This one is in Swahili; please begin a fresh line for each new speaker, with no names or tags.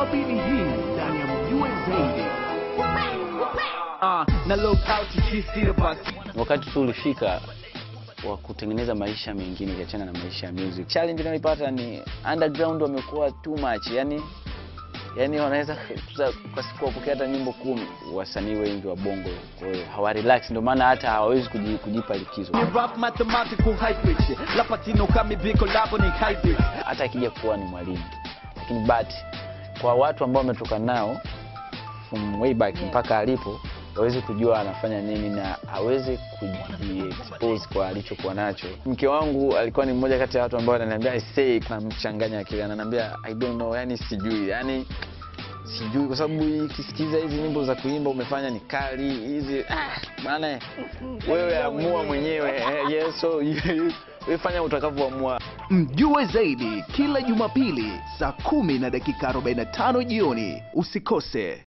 Jumapili hii ndani ya Mjue Zaidi.
Ah, na log out sisi basi.
wakati tu ulifika wa kutengeneza maisha mengine ukiachana na maisha ya music. Challenge unayoipata ni underground wamekuwa too much, yani yani wanaweza kuza- kwa siku wapokea hata nyimbo kumi. Wasanii wengi wa bongo kwa hiyo hawa relax, ndio maana hata hawawezi kuji- kujipa likizo.
Ni rap mathematical high pitch. Lapatino kami biko labo ni hybrid.
hata akija kuwa ni mwalimu, lakini but kwa watu ambao wametoka nao from way back mpaka alipo hawezi kujua anafanya nini na hawezi kujiexpose kwa alichokuwa nacho. Mke wangu alikuwa ni mmoja kati ya watu ambao ananiambia I say namchanganya akili, ananiambia I don't know, yani sijui, yani sijui kwa sababu ikisikiza hizi nyimbo za kuimba umefanya ni kali hizi ah, maana wewe amua mwenyewe eh, yes, so wewe fanya utakavyoamua.
Mjue Zaidi kila Jumapili saa kumi na dakika 45 jioni. Usikose.